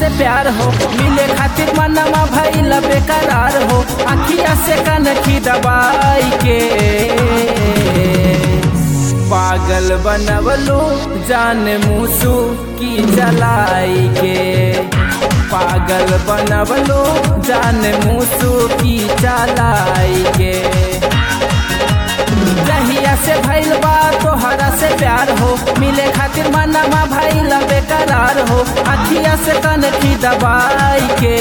से प्यार हो मिले खातिर मनवा भइल बेकरार हो अखिया से कनखी दबाई के पागल बनवलो जान मूसू की जलाई के पागल बनवलो जान मूसू की चलाई के जहिया से भइल बा तोहरा से प्यार हो मिले खातिर मनवा भइल बेकरार हो अखिया से कनखी दबाई के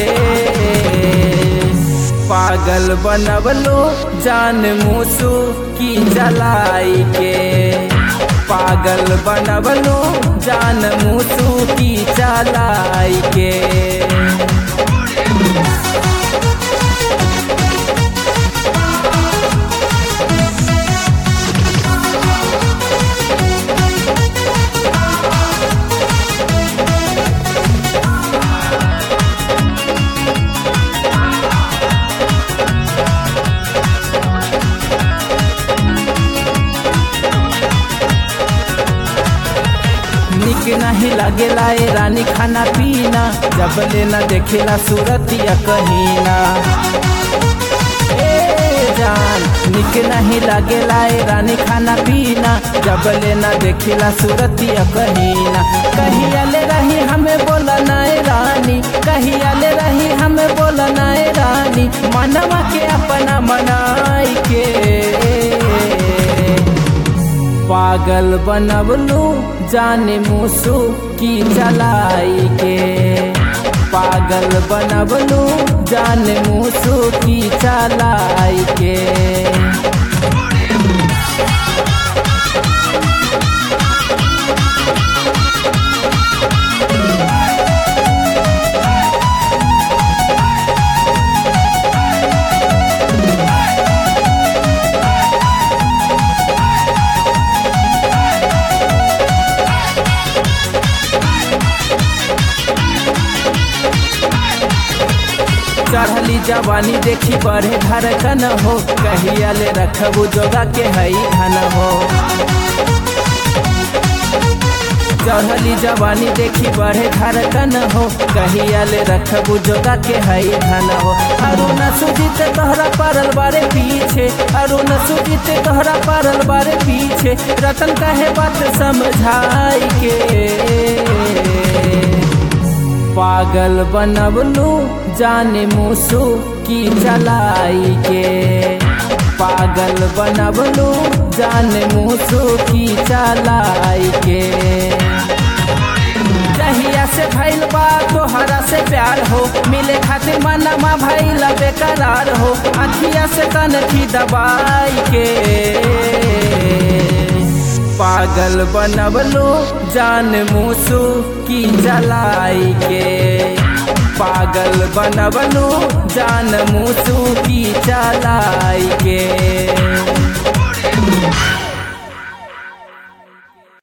पागल बनवलो जान मूसू की जलाई के पागल बनवलो जान मूसू की चलाई के निक नहीं लगेला ए रानी खाना पीना जब लेना देखेला सूरतिया कहीना ए जान निक नहीं लगेला ए रानी खाना पीना जब लेना देखेला सूरतिया कहीना कहिया ले रही हमें बोला नाए रानी कहिया ले रही हमें बोला नाए रानी मनवा के अपना मनाई के पागल बनवलू जाने मूसू की चलाई के पागल बनवलू जाने मूसू की चलाई के चढ़ली जवानी देखी बढ़े धड़कन हो कहिया ले रखबू जोगा के हई धन हो चढ़ली जवानी देखी बढ़े धड़कन हो कहिया ले रखबू जोगा के हई धन हो अरुण सुजित तोहरा पड़ल बारे पीछे अरुण सुजित तोहरा पड़ल बारे पीछे रतन कहे बात समझाई के पागल बनवलू जाने मूसू की चलाई के पागल बनवलू जाने मूसू की चलाई के जहिया से भइल बा तोहरा से प्यार हो मिले खातिर मनवा भइल बेकरार हो अखिया से कनखी दबाई के पागल बनवलो जान मूसू की जलाई के पागल बनवलो जान मूसू की चलाई के